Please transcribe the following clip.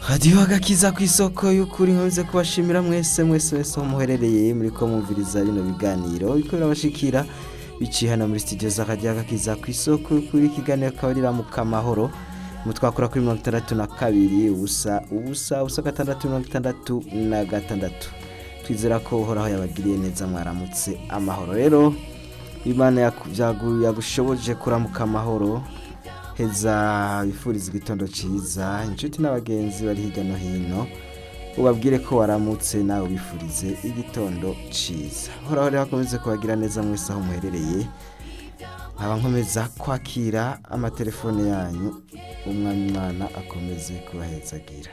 radiyo agakiza ku isoko y'ukuri nkunze kubashimira mwese mwese mwese aho muherereye muri ko mwumviriza bino biganiro biko birabashikira biciye hano muri studio za radiyo agakiza ku isoko y'ukuri ikiganiro akaba ari ramuka mahoro mutwakura kuri mirongo itandatu na kabiri ubusa ubusa ubusa gatandatu mirongo itandatu na gatandatu twizera ko uhoraho yabagiriye neza mwaramutse amahoro rero imana yaku- byagu- yagushoboje kuramuka amahoro heza bifuriza igitondo cyiza inshuti n'abagenzi bari hirya no hino ubabwire ko waramutse nawe ubifurize igitondo cyiza uhoraho rero akomeze kubagira neza mwese aho muherereye nkaba nkomeza kwakira amatelefone yanyu umwami imana akomeze kubahezagira